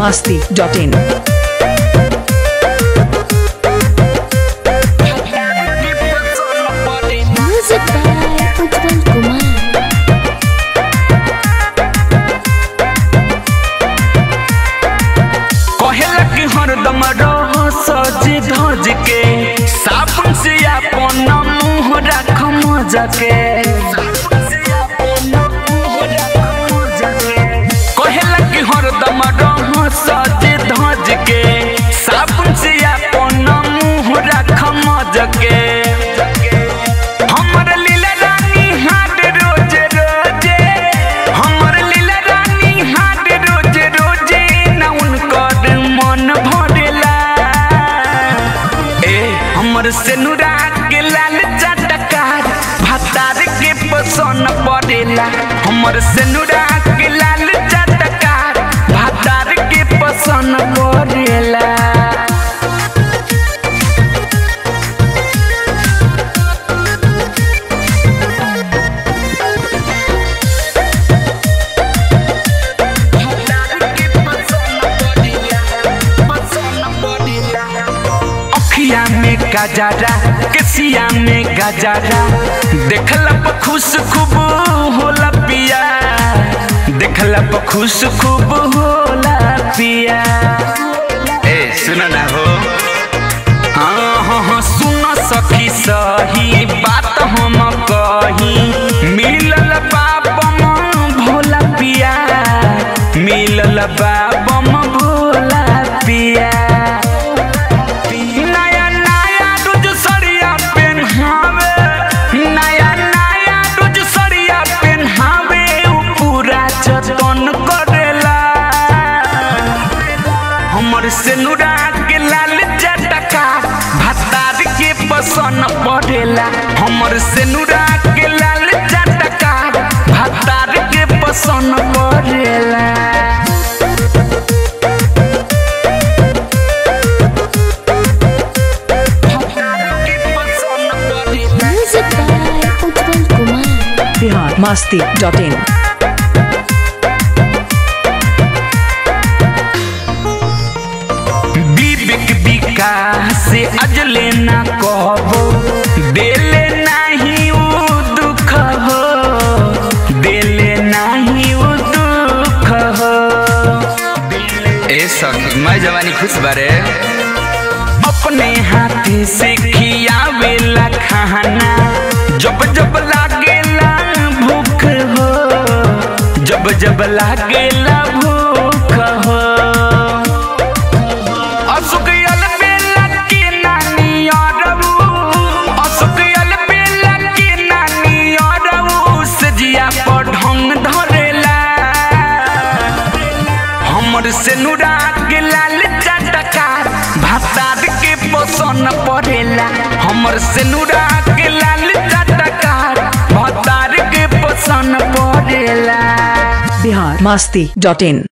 masti.in. Music by Ujjwal Kumar. कहेला कि हरदम रह सज धज के साबुन से अपन मुंह राख मजा के कहेला कि हरदम रह सज धज के साबुन से अपन मुंह राख मजा के हमर लीला रानी हाट रोज रोजे हमर लीला रानी हाट रोज रोजे ना उनकर मन भरेला ए हमर से के लाल चटकार भातार के पसन पड़ेला हमर से के लाल चटकार भातार के पसन पड़ेला अखिया में गजारा केसिया में गजारा देखला पर खुश खूब होला पिया देखला पर खुश खूब होला पिया ए सुन ना हो हाँ हाँ हाँ सुन सखी सही बात हम कही मिलल बाबम भोला पिया मिलल बाबम भोला पिया नया नया रोज सड़िया पेन्हावे नया नया रोज सड़िया पेन्हावे उ पूरा जतन करेला हमर से नुरा के लाल जटका भतार के पसन पड़ेला हमर से नुरा के लाल जटका भतार के पसन पड़ेला Music by Ujjwal Kumar. Bihar masti.in. विवेक विकास से अजले ना कहबो देले नाही उ दुख हो देले नाही उ दुख हो ए सखी मैं जवानी खुश बारे अपने हाथी से खियावेला खाना जब जब लागेला भूख हो जब जब लागेला भूख हो असुकयल बेला के नानी अरबू असुकयल बेला के नानी अरबू सजिया पर ढंग धरेला हमर से नुरा के लाल चटकार भातार के पसन पड़ेला हमर से नुरा के लाल चटकार भातार के पसन पड़ेला Bihar masti.in.